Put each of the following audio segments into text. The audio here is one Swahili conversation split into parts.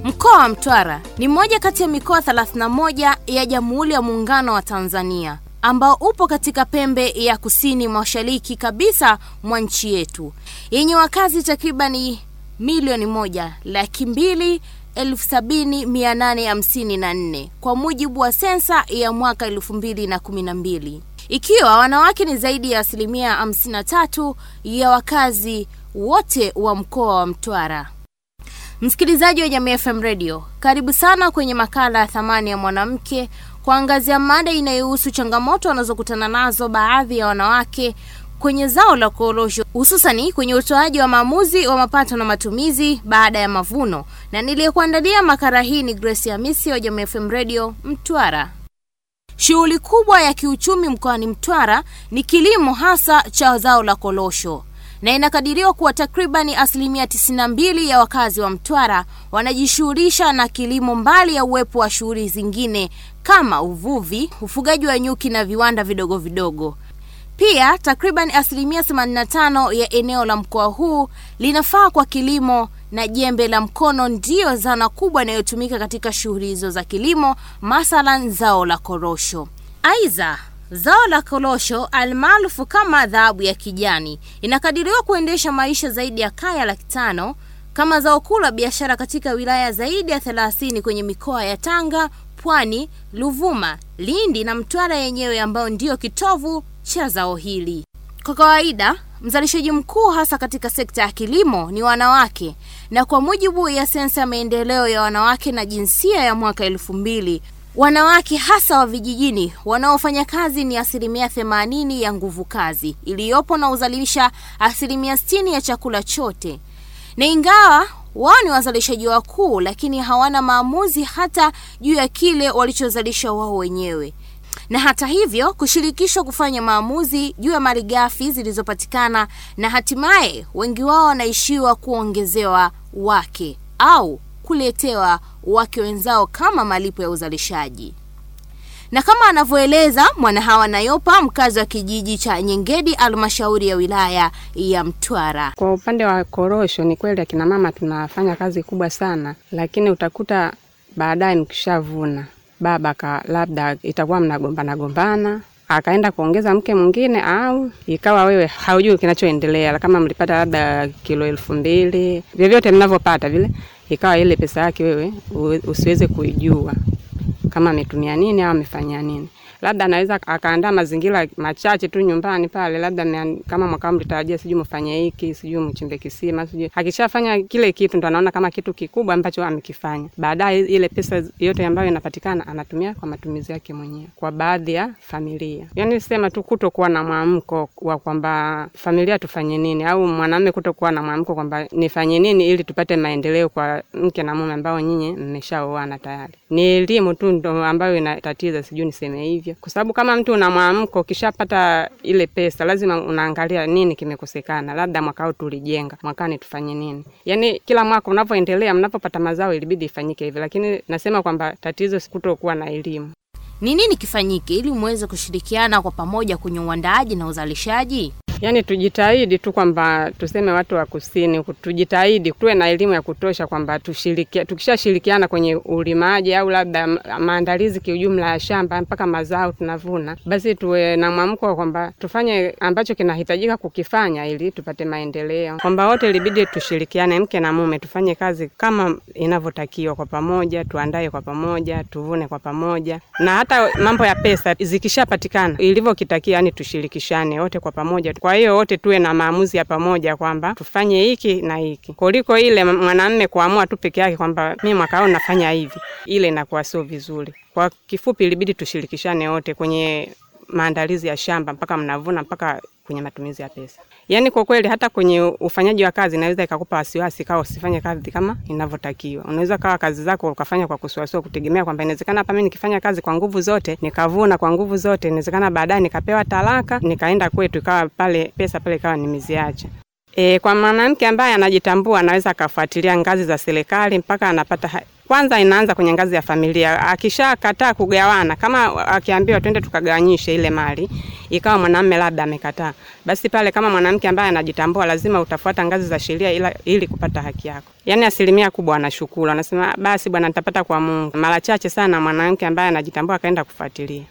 Mkoa wa Mtwara ni mmoja kati ya mikoa 31 ya Jamhuri ya Muungano wa Tanzania ambao upo katika pembe ya kusini mashariki kabisa mwa nchi yetu yenye wakazi takribani milioni moja laki mbili elfu sabini mia nane hamsini na nne kwa mujibu wa sensa ya mwaka elfu mbili na kumi na mbili ikiwa wanawake ni zaidi ya asilimia hamsini na tatu ya wakazi wote wa mkoa wa Mtwara. Msikilizaji wa Jamii FM Radio, karibu sana kwenye makala ya thamani ya mwanamke, kuangazia mada inayohusu changamoto wanazokutana nazo baadhi ya wanawake kwenye zao la korosho, hususani kwenye utoaji wa maamuzi wa mapato na matumizi baada ya mavuno. Na niliyekuandalia makala hii ni Grace Hamisi wa Jamii FM Radio Mtwara. Shughuli kubwa ya kiuchumi mkoani Mtwara ni kilimo hasa cha zao la korosho na inakadiriwa kuwa takribani asilimia 92 ya wakazi wa Mtwara wanajishughulisha na kilimo mbali ya uwepo wa shughuli zingine kama uvuvi, ufugaji wa nyuki na viwanda vidogo vidogo. Pia takriban asilimia 85 ya eneo la mkoa huu linafaa kwa kilimo na jembe la mkono ndiyo zana kubwa inayotumika katika shughuli hizo za kilimo, mathalan zao la korosho. Aidha, Zao la korosho almaarufu kama dhahabu ya kijani inakadiriwa kuendesha maisha zaidi ya kaya laki tano kama zao kuu la biashara katika wilaya zaidi ya thelathini kwenye mikoa ya Tanga, Pwani, Ruvuma, Lindi na Mtwara yenyewe ambayo ndiyo kitovu cha zao hili. Kwa kawaida mzalishaji mkuu hasa katika sekta ya kilimo ni wanawake, na kwa mujibu ya sensa ya maendeleo ya wanawake na jinsia ya mwaka elfu mbili wanawake hasa wa vijijini wanaofanya kazi ni asilimia themanini ya nguvu kazi iliyopo na huzalisha asilimia sitini ya chakula chote. Na ingawa wao ni wazalishaji wakuu, lakini hawana maamuzi hata juu ya kile walichozalisha wao wenyewe, na hata hivyo kushirikishwa kufanya maamuzi juu ya malighafi zilizopatikana, na hatimaye wengi wao wanaishiwa kuongezewa wake au kuletewa wake wenzao kama malipo ya uzalishaji. Na kama anavyoeleza Mwanahawa Nayopa, mkazi wa kijiji cha Nyengedi, halmashauri ya wilaya ya Mtwara. Kwa upande wa korosho, ni kweli akina mama tunafanya kazi kubwa sana, lakini utakuta baadaye mkishavuna, baba ka labda itakuwa mnagombana gombana akaenda kuongeza mke mwingine, au ikawa wewe haujui kinachoendelea, kama mlipata labda kilo elfu mbili vyovyote mnavyopata vile, ikawa ile pesa yake wewe usiweze kuijua kama ametumia nini au amefanya nini. Labda anaweza akaandaa mazingira machache tu nyumbani pale, labda kama mwaka mlitarajia sijui mfanye hiki sijui mchimbe kisima sijui. Akishafanya kile kitu ndo anaona kama kitu kikubwa ambacho amekifanya. Baadaye ile pesa yote ambayo inapatikana anatumia kwa matumizi yake mwenyewe, kwa baadhi ya familia. Yani sema tu kutokuwa na mwamko wa kwamba familia tufanye nini, au mwanamume kutokuwa na mwamko kwamba nifanye nini ili tupate maendeleo kwa mke na mume ambao nyinyi mmeshaoana tayari. Ni elimu tu ndo ambayo inatatiza, sijui niseme hivyo kwa sababu kama mtu una mwamko, ukishapata ile pesa lazima unaangalia nini kimekosekana, labda mwaka huu tulijenga, mwakani tufanye nini. Yani kila mwaka unavyoendelea, mnapopata mazao ilibidi ifanyike hivi, lakini nasema kwamba tatizo sikutokuwa na elimu. Ni nini kifanyike ili muweze kushirikiana kwa pamoja kwenye uandaaji na uzalishaji? Yaani tujitahidi tu kwamba tuseme watu wa kusini tujitahidi tuwe na elimu ya kutosha kwamba tushirikia, tukishashirikiana kwenye ulimaji au labda maandalizi kiujumla ya shamba mpaka mazao tunavuna, basi tuwe na mwamko kwamba tufanye ambacho kinahitajika kukifanya ili tupate maendeleo, kwamba wote ilibidi tushirikiane, mke na mume, tufanye kazi kama inavyotakiwa kwa pamoja, tuandae kwa pamoja, tuvune kwa pamoja, na hata mambo ya pesa zikishapatikana ilivyokitakia, yani tushirikishane wote kwa pamoja. Kwa hiyo wote tuwe na maamuzi ya pamoja kwamba tufanye hiki na hiki, kuliko ile mwanamume kuamua tu peke yake kwamba mimi mwaka huu nafanya hivi. Ile inakuwa sio vizuri. Kwa kifupi, ilibidi tushirikishane wote kwenye maandalizi ya shamba mpaka mnavuna mpaka kwenye matumizi ya pesa. Yaani kwa kweli hata kwenye ufanyaji wa kazi inaweza ikakupa wasiwasi kawa usifanye kazi kama inavyotakiwa. Unaweza kawa kazi zako ukafanya kwa kusuasua, kutegemea kwamba inawezekana hapa mimi nikifanya kazi kwa nguvu zote nikavuna kwa nguvu zote, inawezekana baadaye nikapewa talaka nikaenda kwetu, ikawa pale pesa pale ikawa nimeziacha. E, kwa mwanamke ambaye anajitambua anaweza akafuatilia ngazi za serikali mpaka anapata ha kwanza inaanza kwenye ngazi ya familia. Akishakataa kugawana, kama akiambiwa twende tukagawanyishe ile mali, ikawa mwanamume labda amekataa, basi pale kama mwanamke ambaye anajitambua lazima utafuata ngazi za sheria ila, ili kupata haki yako. Yaani asilimia kubwa anashukuru, anasema basi bwana, nitapata kwa Mungu. Mara chache sana mwanamke ambaye anajitambua akaenda kufuatilia.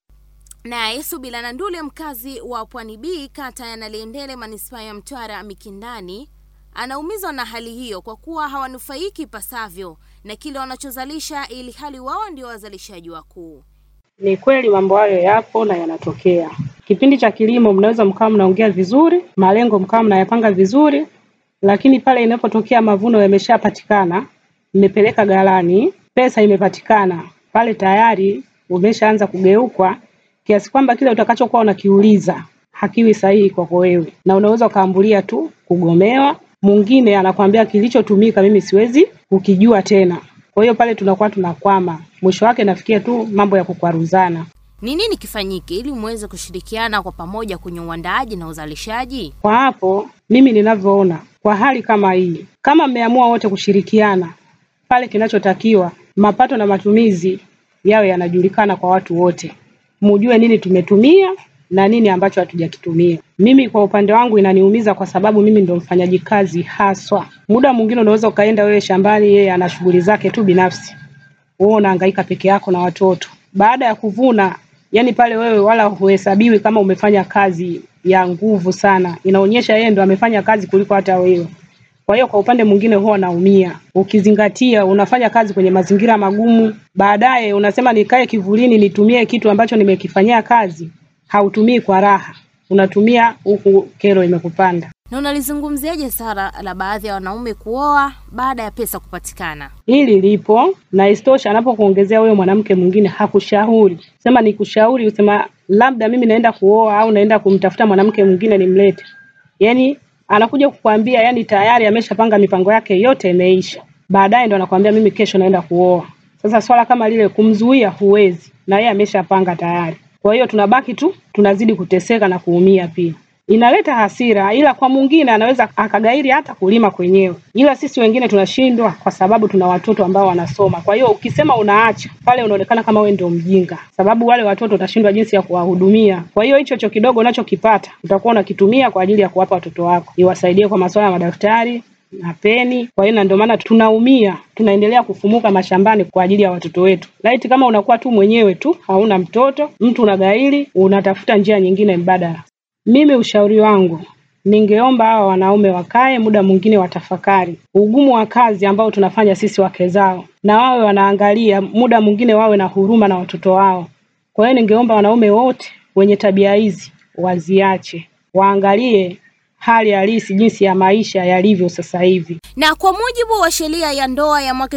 Naye Subila Nandule, mkazi wa Pwani B, kata ya Naliendele, manispaa ya Mtwara Mikindani, anaumizwa na hali hiyo kwa kuwa hawanufaiki ipasavyo na kile wanachozalisha ili hali wao ndio wazalishaji wakuu. Ni kweli mambo hayo yapo na yanatokea. Kipindi cha kilimo mnaweza mkawa mnaongea vizuri, malengo mkawa mnayapanga vizuri, lakini pale inapotokea mavuno yameshapatikana, mmepeleka ghalani, pesa imepatikana, pale tayari umeshaanza kugeukwa kiasi kwamba kile utakachokuwa unakiuliza hakiwi sahihi kwako wewe, na unaweza ukaambulia tu kugomewa. Mwingine anakwambia kilichotumika mimi siwezi kukijua tena. Kwa hiyo pale tunakuwa tunakwama, mwisho wake nafikia tu mambo ya kukwaruzana. Ni nini kifanyike ili muweze kushirikiana kwa pamoja kwenye uandaaji na uzalishaji? Kwa hapo mimi ninavyoona, kwa hali kama hii, kama mmeamua wote kushirikiana, pale kinachotakiwa mapato na matumizi yawe yanajulikana kwa watu wote, mujue nini tumetumia na nini ambacho hatujakitumia. Mimi kwa upande wangu inaniumiza kwa sababu mimi ndo mfanyaji kazi haswa. Muda mwingine unaweza ukaenda wewe shambani, yeye ana shughuli zake tu binafsi, wewe unahangaika peke yako na watoto. Baada ya kuvuna, yani pale wewe wala huhesabiwi kama umefanya kazi ya nguvu sana, inaonyesha yeye ndo amefanya kazi kuliko hata wewe. Kwa hiyo kwa upande mwingine huwa naumia, ukizingatia unafanya kazi kwenye mazingira magumu, baadaye unasema nikae kivulini nitumie kitu ambacho nimekifanyia kazi, hautumii kwa raha, unatumia huku kero imekupanda. Na unalizungumziaje Sara la baadhi ya wanaume kuoa baada ya pesa kupatikana? Hili lipo na istosha, anapokuongezea wewe mwanamke mwingine hakushauri, sema nikushauri, usema labda mimi naenda kuoa au naenda kumtafuta mwanamke mwingine nimlete, yani anakuja kukwambia, yani tayari ameshapanga mipango yake yote imeisha, baadaye ndo anakwambia mimi kesho naenda kuoa. Sasa swala kama lile kumzuia huwezi, na yeye ameshapanga tayari. Kwa hiyo tunabaki tu tunazidi kuteseka na kuumia pia. Inaleta hasira, ila kwa mwingine anaweza akagairi hata kulima kwenyewe, ila sisi wengine tunashindwa kwa sababu tuna watoto ambao wanasoma. Kwa hiyo ukisema unaacha pale, unaonekana kama wewe ndio mjinga, sababu wale watoto utashindwa jinsi ya kuwahudumia. Kwa hiyo hicho cho kidogo unachokipata utakuwa unakitumia kwa ajili ya kuwapa watoto wako, iwasaidie kwa masuala ya madaftari na peni. Kwa hiyo na ndio maana tunaumia, tunaendelea kufumuka mashambani kwa ajili ya watoto wetu. Laiti kama unakuwa tu mwenyewe tu, hauna mtoto, mtu unagairi, unatafuta njia nyingine mbadala. Mimi ushauri wangu ningeomba hawa wanaume wakae muda mwingine watafakari ugumu wa kazi ambao tunafanya sisi wake zao, na wawe wanaangalia muda mwingine, wawe na huruma na watoto wao. Kwa hiyo ningeomba wanaume wote wenye tabia hizi waziache, waangalie hali halisi jinsi ya maisha yalivyo sasa hivi. Na kwa mujibu wa sheria ya ndoa ya mwaka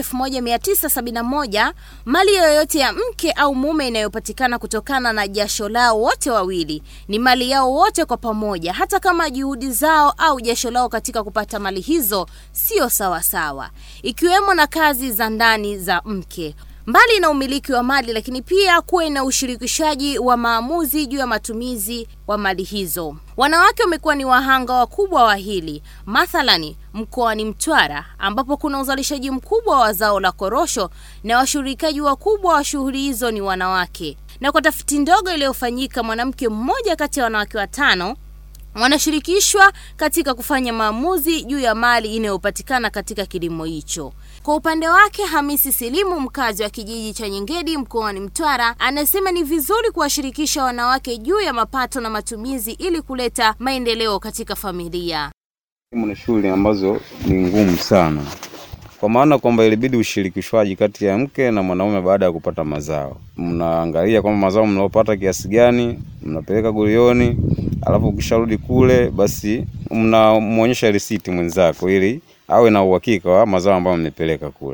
1971, mali yoyote ya mke au mume inayopatikana kutokana na jasho lao wote wawili ni mali yao wote kwa pamoja, hata kama juhudi zao au jasho lao katika kupata mali hizo sio sawasawa, ikiwemo na kazi za ndani za mke. Mbali na umiliki wa mali, lakini pia kuwe na ushirikishaji wa maamuzi juu ya matumizi wa mali hizo. Wanawake wamekuwa ni wahanga wakubwa wa hili, mathalani mkoani Mtwara ambapo kuna uzalishaji mkubwa wa zao la korosho na washirikaji wakubwa wa shughuli hizo ni wanawake. Na kwa tafiti ndogo iliyofanyika, mwanamke mmoja kati ya wanawake watano wanashirikishwa katika kufanya maamuzi juu ya mali inayopatikana katika kilimo hicho. Kwa upande wake, Hamisi Silimu, mkazi wa kijiji cha Nyengedi mkoani Mtwara, anasema ni vizuri kuwashirikisha wanawake juu ya mapato na matumizi ili kuleta maendeleo katika familia. Ni shughuli ambazo ni ngumu sana, kwa maana kwamba ilibidi ushirikishwaji kati ya mke na mwanaume baada ya kupata mazao. Mnaangalia kwamba mazao mnaopata kiasi gani, mnapeleka golioni, alafu ukisharudi kule, basi mnamwonyesha risiti mwenzako ili awe na uhakika wa mazao ambayo mmepeleka kule.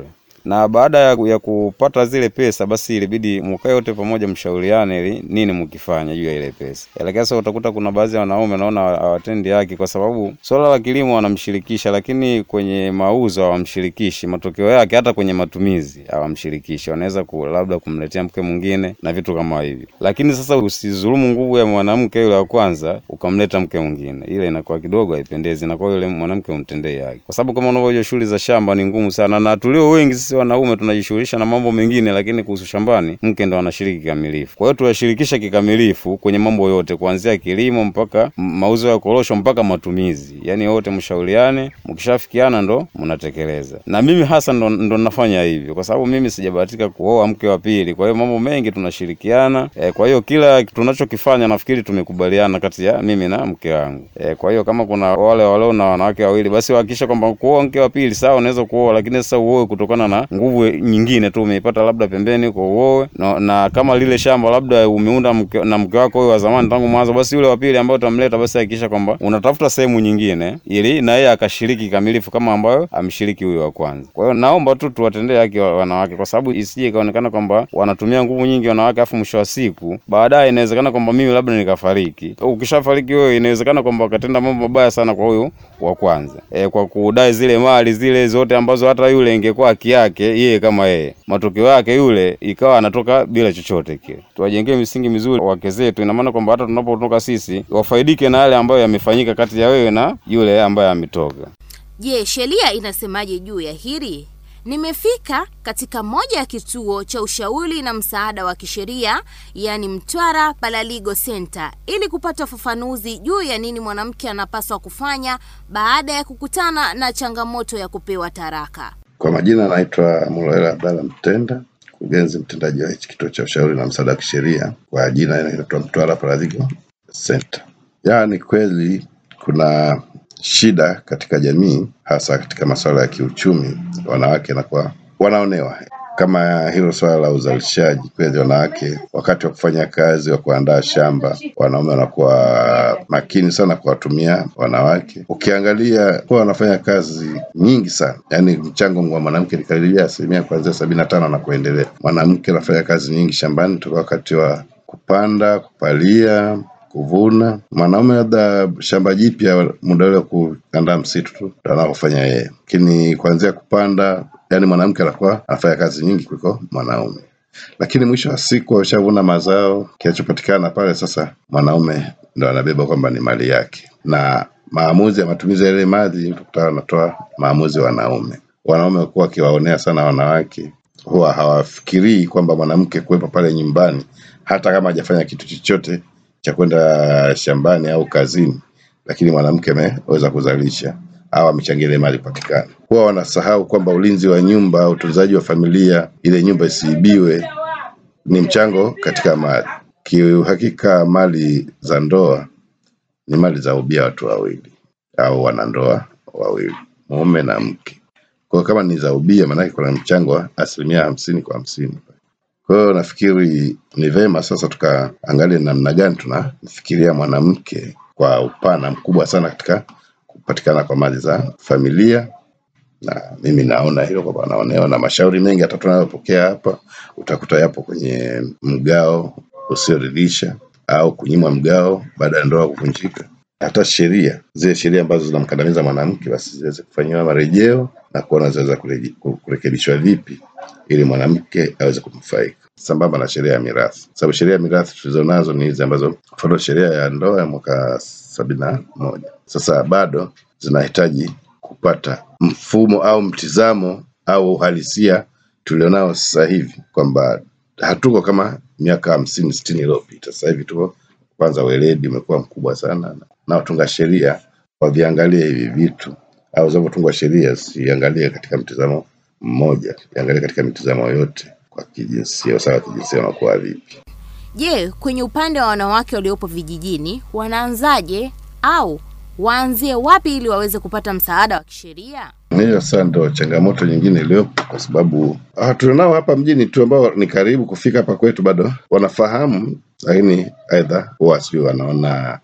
na baada ya, ya kupata zile pesa, basi ilibidi mkae wote pamoja, mshauriane ili nini mkifanya juu ya ile pesa. Lakini sasa utakuta kuna baadhi ya wanaume naona hawatendi haki, kwa sababu swala la kilimo wanamshirikisha, lakini kwenye mauzo hawamshirikishi. Matokeo yake hata kwenye matumizi hawamshirikishi, wanaweza ku, labda kumletea mke mwingine na vitu kama hivi. Lakini sasa usizulumu nguvu ya mwanamke yule wa kwanza ukamleta mke mwingine, ile inakuwa kidogo haipendezi, inakuwa yule mwanamke umtendee haki, kwa sababu kama unavyojua shughuli za shamba ni ngumu sana, na tulio wengi sisi wanaume tunajishughulisha na mambo mengine, lakini kuhusu shambani mke ndo anashiriki kikamilifu. Kwa hiyo tuwashirikishe kikamilifu kwenye mambo yote, kuanzia kilimo mpaka mauzo ya korosho mpaka matumizi, yaani wote mshauriane, mkishafikiana ndo mnatekeleza. Na mimi hasa ndo, ndo nafanya hivyo, kwa sababu mimi sijabahatika kuoa mke wa pili, kwa hiyo mambo mengi tunashirikiana. E, kwa hiyo kila tunachokifanya nafikiri tumekubaliana kati ya mimi na mke wangu. E, kwa hiyo kama kuna wale walio na wanawake wawili, basi wahakikisha kwamba kuoa mke wa pili sawa, unaweza kuoa, lakini sasa uoe kutokana na nguvu nyingine tu umeipata labda pembeni kwa uoe na, na kama lile shamba labda umeunda mke, na mke wako huyo wa zamani tangu mwanzo, basi yule wa pili ambaye utamleta, basi hakikisha kwamba unatafuta sehemu nyingine ili na yeye akashiriki kamilifu kama ambayo amshiriki huyo wa kwanza. Kwa hiyo naomba tu tuwatendee haki wanawake, kwa sababu isije ikaonekana kwamba wanatumia nguvu nyingi wanawake, afu mwisho wa siku baadaye inawezekana kwamba mimi labda nikafariki. Ukishafariki wewe, inawezekana kwamba wakatenda mambo mabaya sana kwa huyo wa kwanza e, kwa kudai zile mali zile zote ambazo hata yule ingekuwa haki yake yeye kama yeye, matokeo yake yule ikawa anatoka bila chochote kile. Tuwajengee misingi mizuri wake zetu, ina maana kwamba hata tunapotoka sisi wafaidike na yale ambayo yamefanyika kati ya wewe na yule ambaye ametoka. Je, sheria inasemaje juu ya hili? Nimefika katika moja ya kituo cha ushauri na msaada wa kisheria yaani Mtwara Paralegal Center ili kupata ufafanuzi juu ya nini mwanamke anapaswa kufanya baada ya kukutana na changamoto ya kupewa taraka. Kwa majina naitwa Mulawela Abdalla Mtenda, mkurugenzi mtendaji wa hichi kituo cha ushauri na msaada wa kisheria kwa jina inaitwa Mtwara Paralegal Center. Yaani kweli kuna shida katika jamii, hasa katika masuala ya kiuchumi, wanawake wanakuwa wanaonewa kama hilo swala la uzalishaji. Kweli wanawake wakati wa kufanya kazi wa kuandaa shamba, wanaume wanakuwa makini sana kuwatumia wanawake. Ukiangalia kuwa wanafanya kazi nyingi sana, yaani mchango wa mwanamke ni karibia asilimia kuanzia sabini na tano na kuendelea. Mwanamke anafanya kazi nyingi shambani toka wakati wa kupanda, kupalia kuvuna. Mwanaume labda shamba jipya, muda ule wa kuandaa msitu tu ndo anaofanya yeye, lakini kuanzia kupanda, yani mwanamke anakuwa anafanya kazi nyingi kuliko mwanaume. Lakini mwisho wa siku washavuna mazao, kinachopatikana pale sasa mwanaume ndo anabeba kwamba ni mali yake, na maamuzi ya matumizi ya ile mali utakuta wanatoa maamuzi wanaume. Wanaume wakuwa wakiwaonea sana wanawake, huwa hawafikirii kwamba mwanamke kuwepo pale nyumbani hata kama hajafanya kitu chochote cha kwenda shambani au kazini, lakini mwanamke ameweza kuzalisha au amechangia ile mali patikana. Huwa wanasahau kwamba ulinzi wa nyumba, utunzaji wa familia, ile nyumba isiibiwe, ni mchango katika mali. Kiuhakika, mali za ndoa ni mali za ubia watu wawili au wanandoa wawili, mume na mke. Kwa hiyo kama ni za ubia, maanake kuna mchango wa asilimia hamsini kwa hamsini. Kwa hiyo nafikiri ni vema sasa tukaangalia namna gani tunafikiria mwanamke kwa upana mkubwa sana katika kupatikana kwa mali za familia, na mimi naona hilo kwamba wanaonewa, na mashauri mengi hata tunayopokea hapa utakuta yapo kwenye mgao usioridhisha au kunyimwa mgao baada ya ndoa kuvunjika. Hata sheria zile sheria ambazo zinamkandamiza mwanamke basi ziweze kufanyiwa marejeo na kuona zinaweza kureje- ku- kurekebishwa vipi ili mwanamke aweze kunufaika sambamba na sheria ya mirathi, sababu sheria ya mirathi tulizonazo ni hizi ambazo, mfano sheria ya ndoa ya mwaka sabini na moja sasa bado zinahitaji kupata mfumo au mtizamo au uhalisia tulionao sasa hivi kwamba hatuko kama miaka hamsini sitini iliyopita. Sasa hivi tuko kwanza, weledi umekuwa mkubwa sana, na watunga sheria waviangalie hivi vitu au zinavyotungwa sheria ziangalie katika mtizamo mmoja, iangalie katika mitizamo yote kwa kijinsia, usawa wa kijinsia unakuwa vipi. Je, kwenye upande wa wanawake waliopo vijijini wanaanzaje au waanzie wapi ili waweze kupata msaada wa kisheria? Hiyo sasa ndo changamoto nyingine iliyopo, kwa sababu ah, tulionao hapa mjini tu ambao ni karibu kufika hapa kwetu bado wanafahamu, lakini aidha huwa sijui wanaona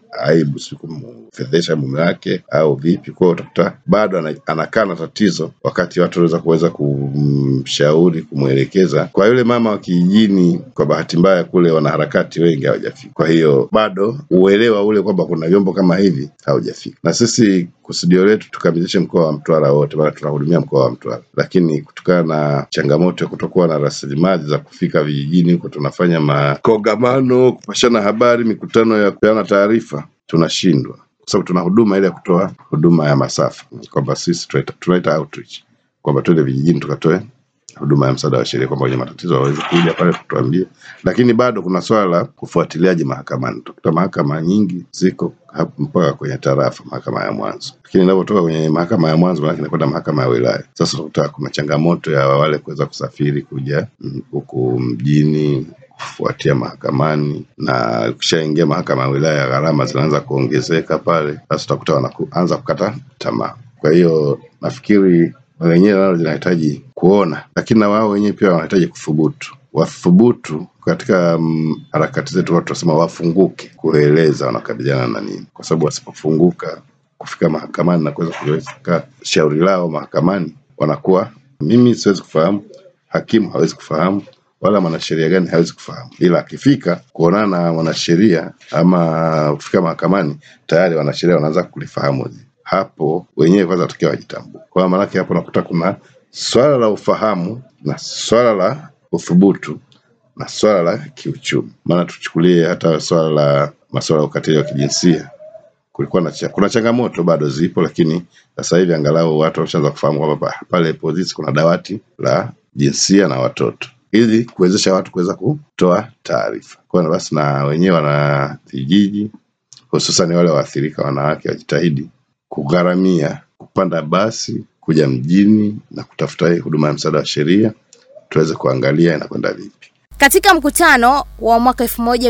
aibu, si kumfedhesha mume wake au vipi. Kwa hiyo utakuta bado ana- anakaa na tatizo, wakati watu wanaweza kuweza kumshauri, kumwelekeza. Kwa yule mama wa kijijini, kwa bahati mbaya kule wanaharakati wengi hawajafika, kwa hiyo bado uelewa ule kwamba kuna vyombo kama hivi haujafika, na sisi kusudio letu tukamilishe mkoa wa Mtwara wote, maana tunahudumia mkoa wa Mtwara, lakini kutokana na changamoto ya kutokuwa na rasilimali za kufika vijijini huko, tunafanya makongamano, kupashana habari, mikutano ya kupeana taarifa, tunashindwa kwa sababu tuna huduma ile ya kutoa huduma ya masafa, kwamba sisi tunaita tunaita outreach, kwamba twende vijijini tukatoe huduma ya msaada wa sheria, kwamba wenye matatizo waweze kuja pale kutuambia, lakini bado kuna swala la kufuatiliaji mahakamani. Utakuta mahakama nyingi ziko hapo mpaka kwenye tarafa, mahakama ya mwanzo, lakini inapotoka kwenye mahakama ya mwanzo maanake inakwenda mahakama ya wilaya. Sasa utakuta kuna changamoto ya wale kuweza kusafiri kuja mm, huku mjini kufuatia mahakamani, na ukishaingia mahakama ya wilaya, gharama zinaanza kuongezeka pale. Sasa utakuta wanaanza kukata tamaa. Kwa hiyo nafikiri wenyewe nalo linahitaji kuona, lakini na wao wenyewe pia wanahitaji kuthubutu, wathubutu katika mm, harakati zetu. Watu tunasema wafunguke kueleza wanakabiliana na nini, kwa sababu wasipofunguka kufika mahakamani na kuweza kuweka shauri lao mahakamani, wanakuwa mimi siwezi kufahamu, hakimu hawezi kufahamu, wala mwanasheria gani hawezi kufahamu, ila akifika kuonana na mwanasheria ama kufika mahakamani, tayari wanasheria wanaanza kulifahamu hapo wenyewe kwanza watakiwa wajitambue. Kwa maanake hapo nakuta kuna swala la ufahamu na swala la uthubutu na swala la kiuchumi. Maana tuchukulie hata swala la masuala ya ukatili wa kijinsia, kulikuwa na cha, kuna changamoto bado zipo, lakini sasa hivi angalau watu wameshaanza kufahamu kwamba pa- pale polisi kuna dawati la jinsia na watoto ili kuwezesha watu kuweza kutoa taarifa. Kwa hiyo basi na wenyewe wana vijiji hususan wale waathirika wanawake wajitahidi kugharamia kupanda basi kuja mjini na kutafuta hii huduma ya msaada wa sheria, tuweze kuangalia inakwenda vipi. Katika mkutano wa mwaka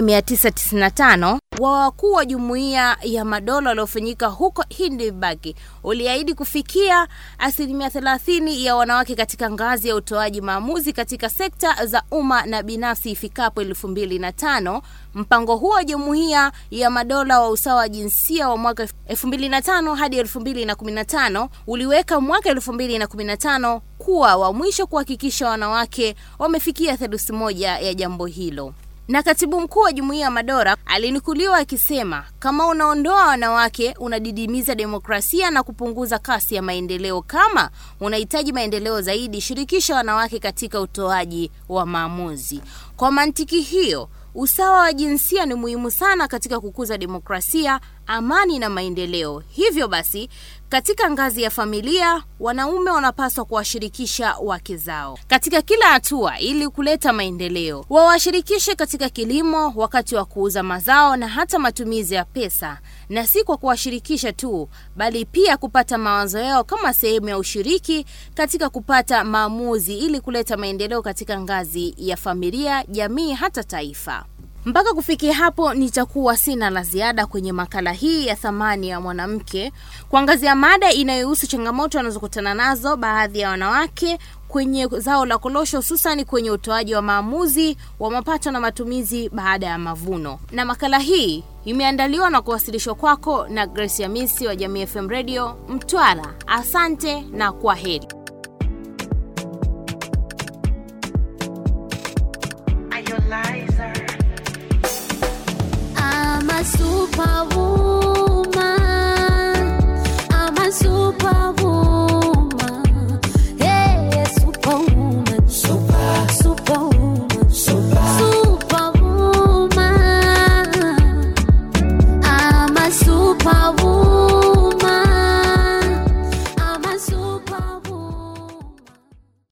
1995 wa wakuu wa jumuiya ya madola uliofanyika huko Hindenburg uliahidi kufikia asilimia 30 ya wanawake katika ngazi ya utoaji maamuzi katika sekta za umma na binafsi ifikapo 2005. Mpango huo wa jumuiya ya madola wa usawa wa jinsia wa mwaka 2005 hadi 2015 uliweka mwaka 2015 kuwa wa mwisho kuhakikisha wanawake wamefikia theluthi moja ya jambo hilo. Na katibu mkuu wa jumuiya ya madola alinukuliwa akisema, kama unaondoa wanawake unadidimiza demokrasia na kupunguza kasi ya maendeleo. Kama unahitaji maendeleo zaidi, shirikisha wanawake katika utoaji wa maamuzi. Kwa mantiki hiyo, usawa wa jinsia ni muhimu sana katika kukuza demokrasia, amani na maendeleo. Hivyo basi, katika ngazi ya familia, wanaume wanapaswa kuwashirikisha wake zao katika kila hatua ili kuleta maendeleo. Wawashirikishe katika kilimo, wakati wa kuuza mazao na hata matumizi ya pesa, na si kwa kuwashirikisha tu, bali pia kupata mawazo yao kama sehemu ya ushiriki katika kupata maamuzi ili kuleta maendeleo katika ngazi ya familia, jamii, hata taifa. Mpaka kufikia hapo nitakuwa sina la ziada kwenye makala hii ya thamani ya mwanamke, kuangazia mada inayohusu changamoto wanazokutana nazo baadhi ya wanawake kwenye zao la korosho, hususani kwenye utoaji wa maamuzi wa mapato na matumizi baada ya mavuno. Na makala hii imeandaliwa na kuwasilishwa kwako na Grace Amisi wa Jamii FM Radio Mtwara. Asante na kwa heri.